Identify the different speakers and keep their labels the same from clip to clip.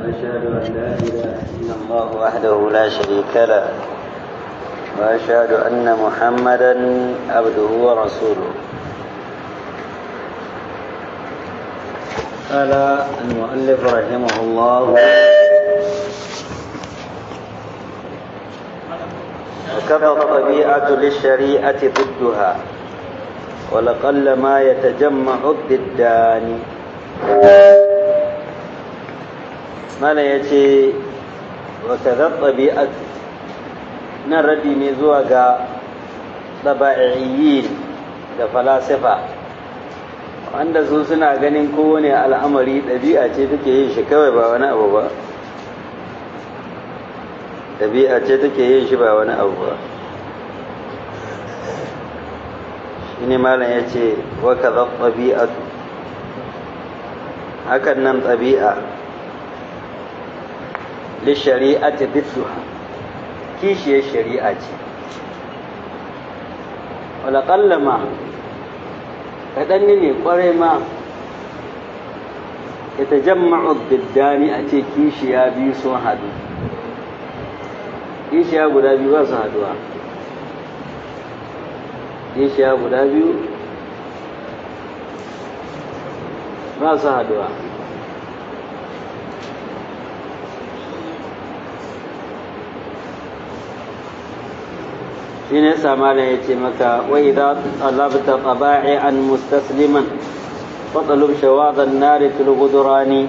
Speaker 1: وأشهد أن لا إله إلا الله وحده لا شريك له وأشهد أن محمدا عبده ورسوله قال المؤلف رحمه الله وكفى الطبيعة للشريعة ضدها ولقل ما يتجمع الضدان ما لا يتي وكذا الطبيعة نردي نزوغا طبائعيين da falasifa wanda su suna ganin kowane al'amari ɗabi'a ce take yin shi kawai ba wani abu ba ɗabi'a ce take yin shi ba wani abu ba shi ne malam ya ce waka za ɗabi'atu hakan nan ɗabi'a li shari'ati bidduha kishiyar shari'a ce walaƙalla ma kaɗan ne ƙwarai ma ya ta jamma'u biddani a ce kishiya biyu sun haɗu kishiya guda biyu ba su haɗuwa kishiya guda biyu ba su haɗuwa shi ne samanin ya ce maka wai za talabta taba'i an mustasliman fatsalub shawadan nari tulgudurani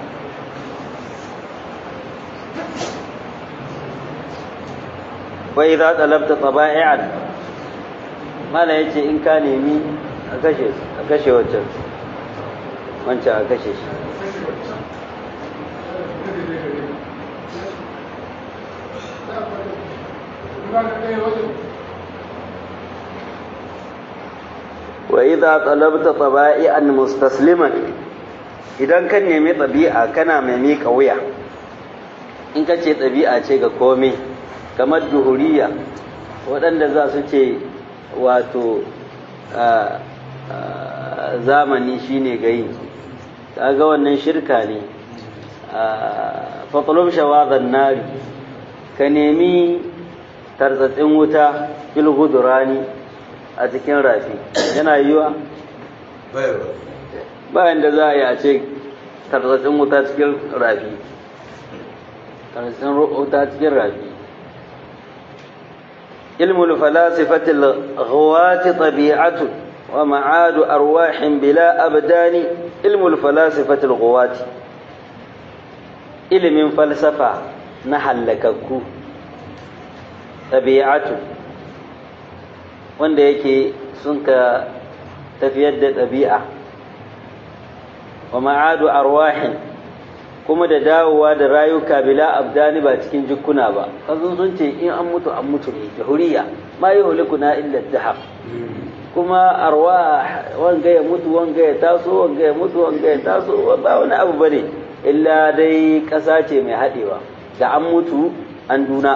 Speaker 1: wai za talabta taba'i'an mala ya ce in ka nemi a kashe a kashe wancan wancan a kashe shi وإذا طلبت طبائعا مستسلما idan ka nemi ɗabi'a kana mai miƙa wuya in ka ce ɗabi'a ce ga komai kamar duhuriya waɗanda za su ce wato zamani shine gayi kaga wannan shirka ne fatsalom shawazan nari ka nemi tarzatsin wuta fil hudurani a cikin rafi yana yiwa bayan da za a yi a ce tarzatsin wuta cikin rafi tarzatsin wuta cikin rafi ilmul falasifatil ghawati tabi'atu wa ma'adu arwahin bila abdani ilmul falasifatil ghawati ilimin falsafa na hallakakku tabi'atu wanda yake sun ka tafiyar da ɗabi'a wa ma'adu arwahin kuma da dawowa da rayuka bila abdani ba cikin jikuna ba kazun sun ce in an mutu an mutu ne jahuriya ma yi hulikuna illa dahab kuma arwa wanga ya mutu wanga ya taso wanga ya mutu wanga ya taso ba wani abu bane illa dai ƙasa ce mai haɗewa da an mutu an duna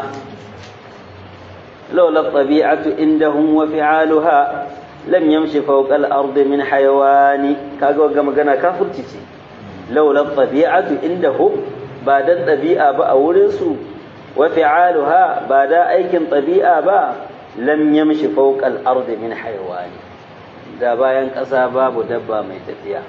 Speaker 1: لولا الطبيعة عندهم وفعالها لم يمشي فوق الأرض من حيوان كاغو غما غنا كافرتي لولا الطبيعة عندهم بعد الطبيعة با أورنسو وفعالها بعد أيكن طبيعة با لم يمشي فوق الأرض من حيوان da bayan ƙasa babu dabba mai tafiya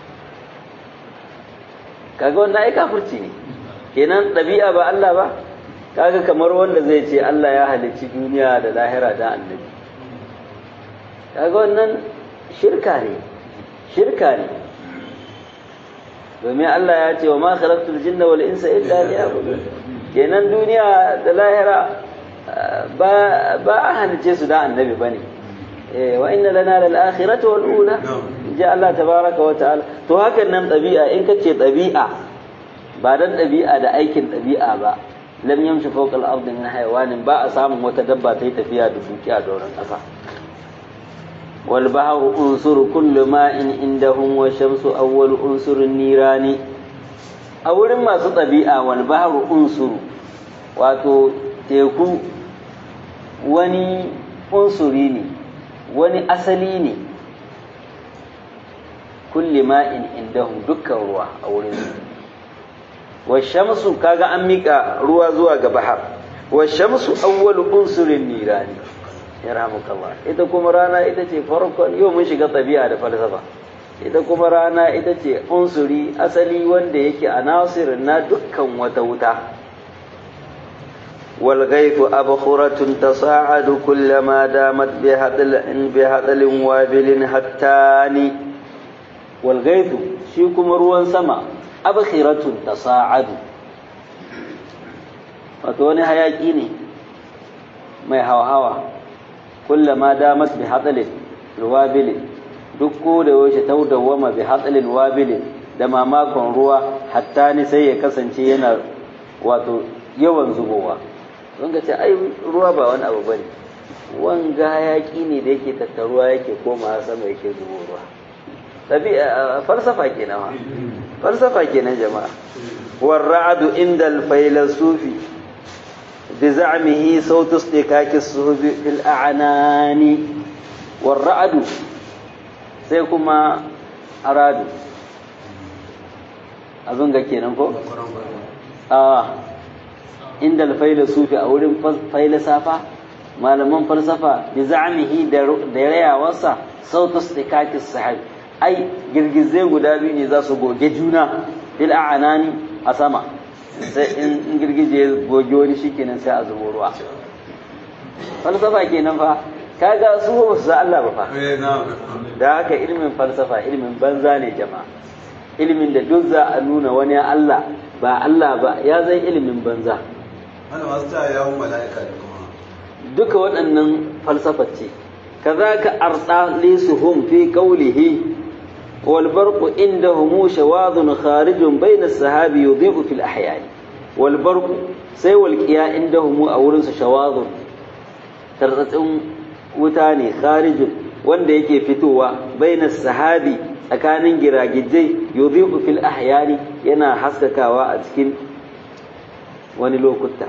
Speaker 1: kaga wannan ai kafirci ne kenan ɗabi'a ba Allah ba kaga kamar wanda zai ce Allah ya halicci duniya da lahira da annabi kaga wannan shirka ne shirka ne domin Allah ya ce wa ma khalaqtul jinna wal insa illa liya'budun kenan duniya da lahira ba ba a halicce su da annabi bane eh wa inna lana lal akhirati wal ula ji Allah tabaraka wa ta'ala to hakan nan ɗabi'a in kace ɗabi'a ba dan ɗabi'a da aikin ɗabi'a ba lam yamshi fawqa al-ard min hayawanin ba a samun wata dabba ta yi tafiya da dukiya a doron ƙasa wal bahru unsur kullu ma'in indahum wa shamsu awwal unsurin nirani a wurin masu ɗabi'a wal bahru unsur wato teku wani unsuri ne wani asali ne kulli ma'in indahum dukkan ruwa a wurin washamsu kaga an mika ruwa zuwa ga bahar washamsu awwalu unsurin nirani yarhamukallah ita kuma rana ita ce farkon yau mun shiga tabi'a da falsafa ita kuma rana ita ce unsuri asali wanda yake a nasirin na dukkan wata wuta والغيث أبخرة تصاعد كلما دامت بهطل بهطل وابل هتان والغيث شيكم روان سما أبخرة تصاعد وتوني هياكيني ما هوا هوا كلما دامت بهطل الوابل duk da yaushe ta dawwama bi hatsalin wabilin da mamakon ruwa hatta ni sai ya kasance yana wato yawan zubowa don ce ai ruwa ba wani abu bane wanga hayaki ne da yake tattaruwa yake koma sama yake zubo ruwa tabi'a falsafa kenan ma falsafa kenan jama'a والرعد عند الفيلسوف بزعمه صوت اصطكاك الصهب في الأعنان والرعد سيكما أراد أظن كينا فوق آه inda alfaila sufi a wurin failasafa malaman falsafa bi za'amihi da rayawarsa sautu stikakis sahab ai girgizai guda biyu ne za su goge juna fil a'anani a sama sai in girgije ya goge wani shikenan sai a zubo ruwa falsafa kenan fa kaga su ba su Allah ba fa da haka ilimin falsafa ilimin banza ne jama'a ilimin da duk za a nuna wani Allah ba Allah ba ya zai ilimin banza
Speaker 2: Ana masu ta yawon mala'ika da kuma.
Speaker 1: duka waɗannan falsafa ce kazaka arda lisuhum fi qawlihi wal barqu indahum shawadun kharijun bayna as-sahabi yudhi'u fil ahya'i wal barqu sai wal qiya indahum a wurin su shawadun tarzatsin wuta ne kharijun wanda yake fitowa bayna as-sahabi tsakanin giragijai yudhi'u fil ahyani yana haskakawa a cikin wani lokuta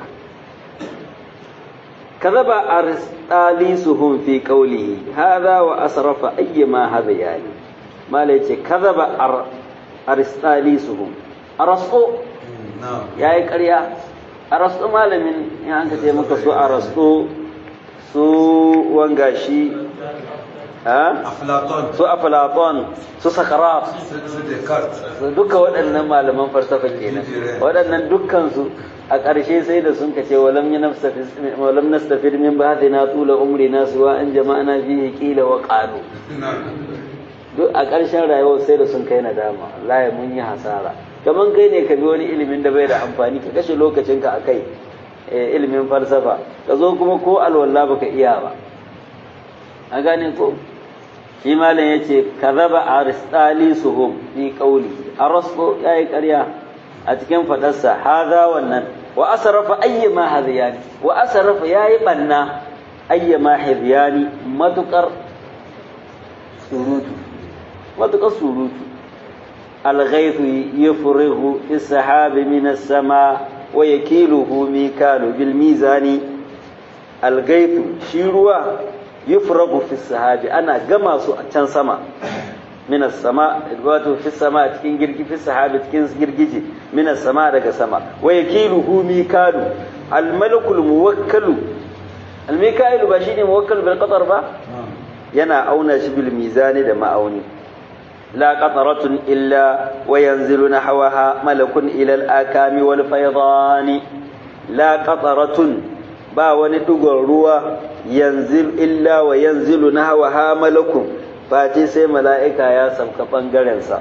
Speaker 1: كذب أرسطاليسهم في قوله هذا وأسرف أيما هذا يعني ما ليش كذب أر أرسطاليسهم أرسطو
Speaker 2: Na'am.
Speaker 1: يا إكريا أرسطو ما لمن يعني أنت تيمك سو أرسطو سو وانغاشي ها
Speaker 2: Aflaton.
Speaker 1: su Aflaton su Sakarat
Speaker 2: Su su Descartes.
Speaker 1: duka waɗannan malaman falsafa kenan waɗannan dukkansu a ƙarshe sai da sun kace walam walam nastafid min ba'dina tula umrina suwa an jama'ana fihi qila wa qalu
Speaker 2: Na'am.
Speaker 1: duk a ƙarshen rayuwar sai da sun kai nadama wallahi mun yi hasara kaman kai ne ka bi wani ilimin da bai da amfani ka kashe lokacinka a kai eh, ilimin falsafa ka zo kuma ko alwala baka iya ba a gane ko shi malam ya ce kazaba aristali suhum fi qawli arasto yayi ƙarya a cikin fadarsa haza wannan wa asrafa ayyama hadiyani wa asrafa yayi banna ayyama hadiyani matukar surutu matukar surutu الغيث يفرغ في السحاب من السماء ويكيله ميكال بالميزان الغيث شيروا يفرغ في السحاب أنا جمع can sama من السماء wato في السماء cikin girgi في السحاب cikin girgije من السماء daga sama ويكيله ميكال الملك الموكل الميكائيل ba shine muwakkal bil qatar ba yana auna shi bil mizani da ma'auni لا قطرة إلا وينزل نحوها ملك إلى الآكام والفيضان لا قطرة با وندقر روى ينزل إلا وينزل نحوها ملك فاتي سي ملائكة يا سمك بانجرنسا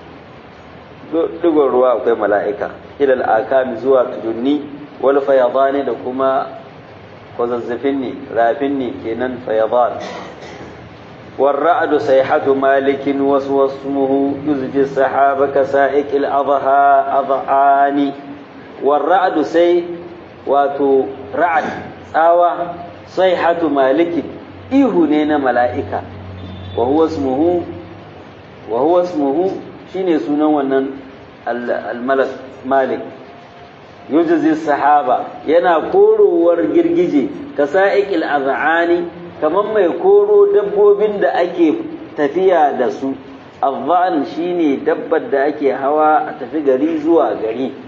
Speaker 1: دقر روى أكوي ملائكة إلى الآكام زوا تدني والفيضان دكما وززفني رافني كنن فيضان والرعد صيحة مالك وسوى اسمه يزجي السحاب كسائق الأضحى أضعان والرعد سي واتو رعد آوى صيحة مالك إيهنين ملائكة وهو اسمه وهو اسمه شين سنة ونن الملك مالك يجزي السحابة ينا كورو ورجرجي كسائق الأضعان kamar mai koro dabbobin da ake tafiya da su azzan shine dabbar da ake hawa a tafi gari zuwa gari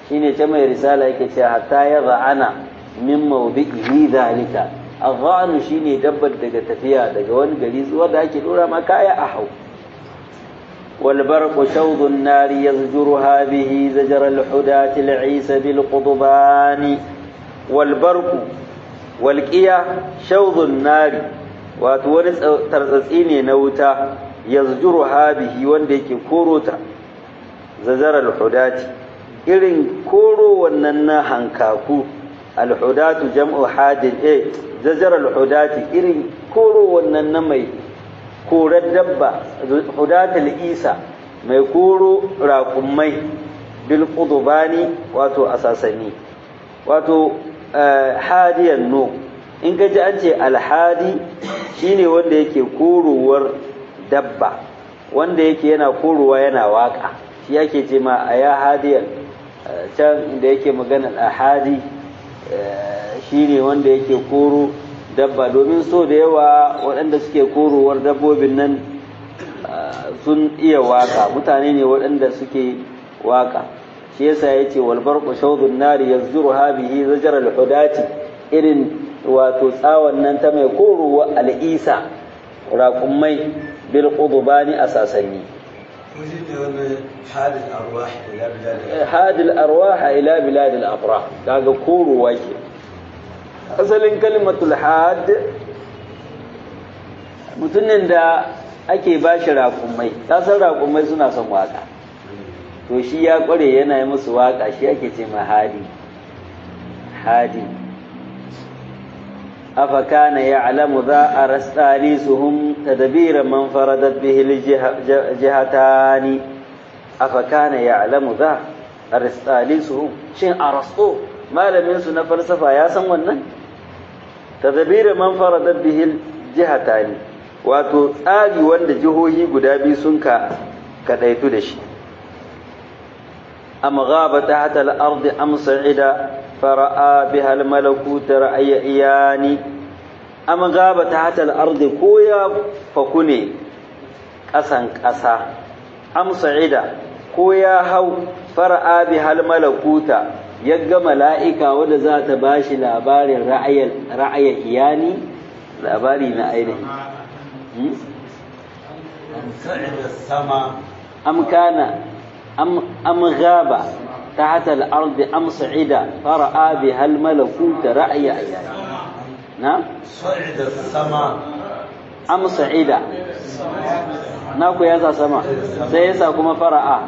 Speaker 1: shine ta mai risala yake cewa hatta ya za'ana min mawdi'ihi zalika aghanu shine dabbar daga tafiya daga wani gari zuwa da ake dora ma kaya a hau wal barqu shawdhu an-nar yazjuruha bihi zajra al-hudati al-isa bil qudbani wal barqu wal qiya shawdhu an-nar wato wani tartsatsi ne na wuta yazjuruha bihi wanda yake korota zajra al-hudati irin koro wannan na hankaku al-hudatu jam'u hadin eh zajar al-hudati irin koro wannan na mai korar dabba hudatul isa mai koro raƙummai bil qudbani wato asasani wato hadiyan no in ka ji an ce alhadi shine wanda yake korowar dabba wanda yake yana korowa yana waka shi yake ce ma a ya hadiyan can da yake magana ahadi shine wanda yake koro dabba domin so da yawa waɗanda suke korowar dabbobin nan sun iya waka mutane ne waɗanda suke waka shi yasa ya ce walbar shawdun nari yazjuru habihi zajar al-hudati irin wato tsawon nan ta mai korowa al'isa raƙummai bil qudbani a sasanni hadil arwah ila bilad al-afrah kaga korowa ke asalin kalimatul had mutumin da ake ba shi raƙumai san raƙumai suna son waka to shi ya ƙware yana yi musu waka shi ake ce ma hadi hadi afa kana ya'lamu za a rastalisuhum tadbira man faradat bihi jihatani afa kana ya'lamu za a rastalisuhum shin arasto malamin su na falsafa ya san wannan tadbira man faradat bihi jihatani wato tsari wanda jihohi guda biyu sun ka kadaitu da shi am ghaba tahta al-ard am sa'ida fara'a biha al-malakut ra'ya iyani am ghaba tahta al-ard ko ya fakune kasan kasa am sa'ida ko ya hau fara'a biha al-malakuta yagga mala'ika wanda za ta bashi labarin ra'aya iyani labari na ainihi أم كان أم أم غاب تحت الأرض أم صعد فرأى بها الملكوت رأي عيان نعم
Speaker 2: صعد السماء
Speaker 1: أم صعد ناكو يسا سما سيسا كما فرأى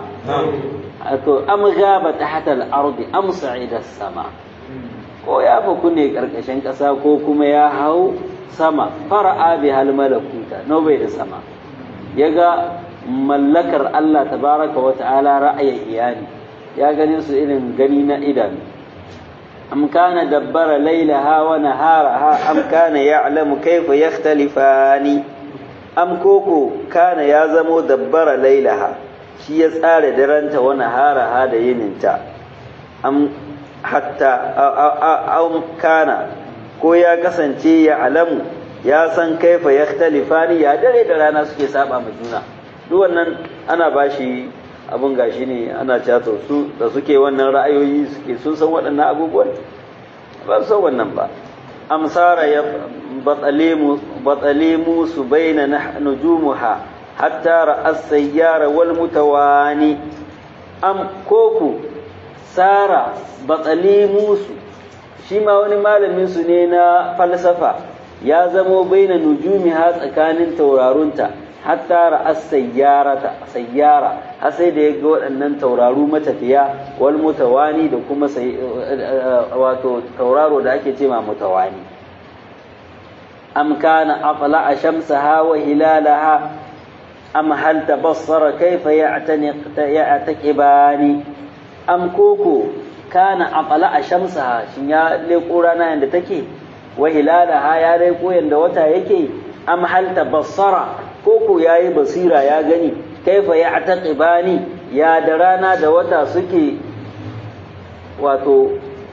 Speaker 1: أم غاب تحت الأرض أم صعد السماء ko ya faku ne ƙarƙashin ƙasa ko kuma ya hau sama fara'a bi hal malakuta no bai da sama yaga mallakar Allah tabaraka wa ta'ala ra'ayin iyali ya gani su irin gani na idanu am kana dabbara lailaha wa naharaha am kana ya'lamu kayfa yakhtalifani am koko kana ya zamo dabbara lailaha shi ya tsara daranta wa naharaha da yininta am hatta aw kana ko ya kasance ya alamu ya san kaifa ya talifani ya dare da rana suke saba ma juna duk wannan ana bashi abun gashi ne ana cato su da suke wannan ra'ayoyi suke sun san waɗannan abubuwan ba su san wannan ba amsara ya batsalimu su baina nujumuha hatta ra'as sayyara wal mutawani am koku sara batsalimu su shi ma wani malamin su ne na falsafa ya zamo baina nujumi ha tsakanin taurarunta hatta ra'as sayyarata sayyara har sai da ya ga waɗannan tauraru matafiya wal mutawani da kuma wato tauraro da ake ce ma mutawani am kana afla shamsaha wa hilalaha am hal tabassara kayfa ya'taniq ya'taqibani am koko kana afla shamsaha shin ya leko rana yanda take wa hilalaha ya leko yanda wata yake am hal tabassara koko yayi basira ya gani kaifa ya'taqibani ya da rana da wata suke wato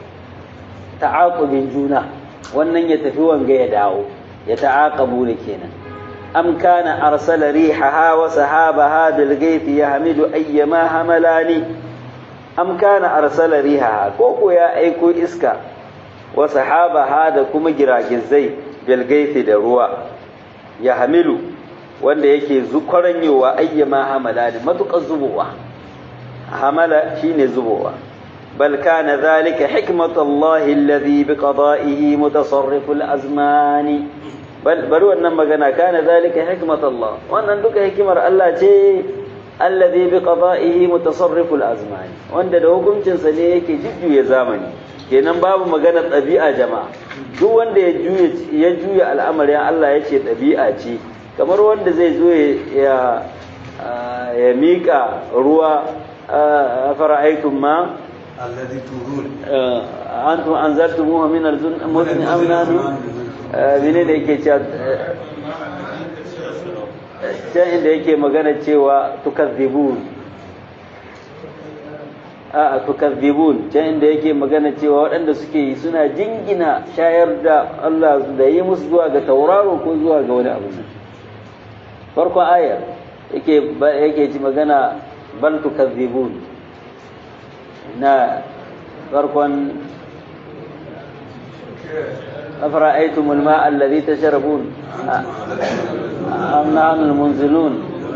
Speaker 1: ta'aqubin juna wannan ya tafi wanga ya dawo ya ta'aqabu ne kenan am kana arsala rihaha wa sahabaha bil ghaythi yahmidu ayyama hamalani am kana arsala riha ko ko ya aiko iska wa sahabaha da kuma giragizai bil gaifi da ruwa ya hamilu wanda yake zukwaranyowa ayyama hamala da matukar zubowa hamala shine zubowa bal kana zalika hikmatullahi alladhi biqada'ihi mutasarriful azmani bal bari wannan magana kana zalika hikmatullah wannan duka hikimar Allah ce alladhi biqada'ihi mutasarriful azmani wanda da hukuncin sa ne yake jujjuya zamani kenan babu magana ɗabi'a jama'a duk wanda ya juya ya juya al'amarin Allah ya ce ɗabi'a ce kamar wanda zai zo ya ya mika ruwa fara'aytum ma
Speaker 2: الذي ترون
Speaker 1: أنتم أنزلتموه من المزن أم نحن menene yake cewa can inda yake magana cewa tukazzibun a tukazzibun can inda yake magana cewa waɗanda suke yi suna jingina shayar da Allah da yi musu zuwa ga tauraro ko zuwa ga wani abu farkon ayar yake yake ci magana bal tukazzibun na farkon أفرأيتم الماء الذي تشربون أم نحن المنزلون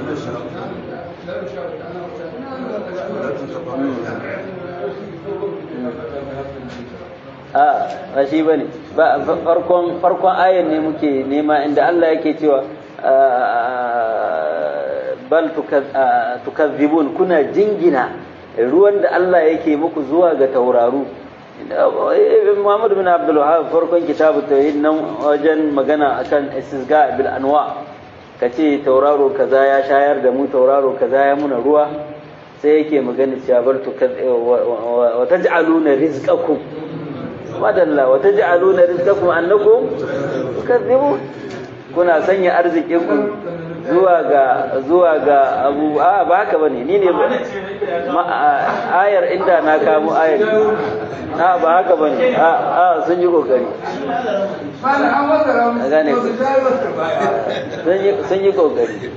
Speaker 1: a ba shi bane ba farkon farkon ayan ne muke nema inda Allah yake cewa bal tukazzibun kuna jingina ruwan da Allah yake muku zuwa ga tauraru Muhammad bin Abdul Wahab farkon kitabu tauhid nan wajen magana akan istisga bil anwa kace tauraro kaza ya shayar da mu tauraro kaza ya muna ruwa sai yake magana cewa bar tu wa taj'aluna rizqakum madalla wa taj'aluna rizqakum annakum tukadzibun kuna sanya arzikin ku zuwa ga zuwa ga abu a ba haka bane ni ne ayar inda na kamo ayar a ba haka bane a a sun yi kokari gane sun yi kokari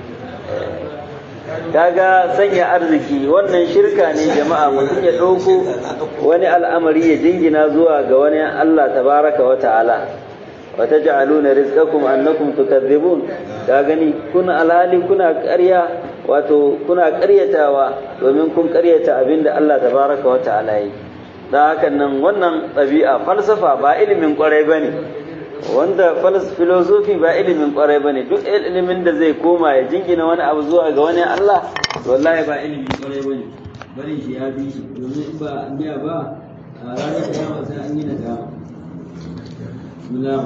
Speaker 1: kaga sanya arziki wannan shirka ne jama'a mutum ya ɗauko wani al'amari ya jingina zuwa ga wani Allah tabaraka wa ta'ala wa taj'aluna rizqakum annakum tukadzibun ka gani kuna alhali kuna ƙarya wato kuna ƙaryatawa domin kun ƙaryata abinda Allah tabaraka wa ta'ala yi dan hakan nan wannan ɗabi'a falsafa ba ilimin ƙwarai bane wanda filosofi ba ilimin ƙwarai bane duk ilimin da zai koma ya jingina wani abu zuwa ga wani Allah wallahi ba ilimin ƙwarai bane bari shi ya bi shi domin ba biya ba a ranar da sai an yi nadama